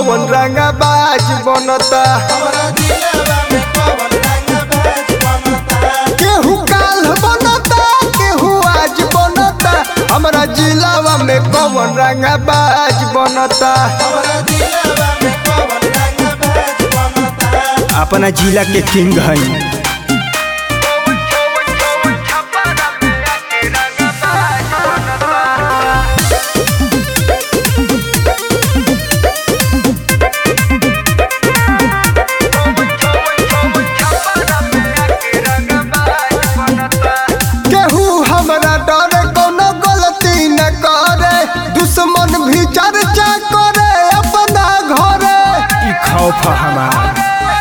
कौन रंगा बाज बनता केहू काल बनता केहू आज बनता हमरा जिलावा में कौन रंगा बाज बनता अपना जिला के किंग है केहू हमरा डरे कोनो गलती न करे दुश्मन भी चर्चा करे अपना घरे ई खौफ है हमार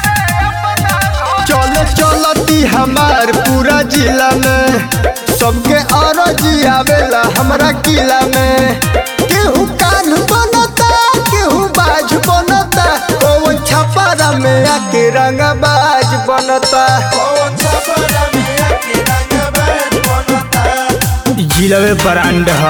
चल चलती हमार पूरा जिला में सबके अरजी आवेला हमरा किला में केहू कान बनता केहू बाज बनता कौन छपारा में आके रंग बाज बनता ई जिला में ब्रांड है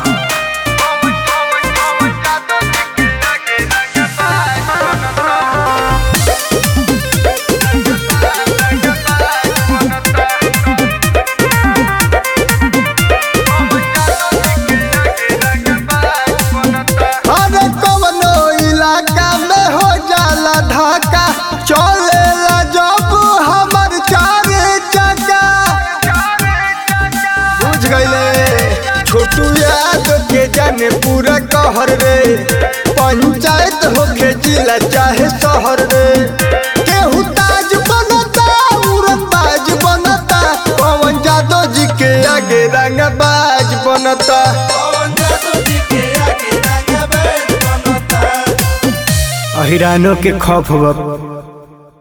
अरे कवनो इलाका में हो जाला धाका चलेला जब हमर चार चक्का बुझ गईले छोटू याद के जाने पूरा कहर रे पंचायत होके जिला चाहे शहर रे केहू ताज बनता उड़नबाज बनता पवन यादव जी के आगे रंगबाज बनता अहिरानों के खौफ बा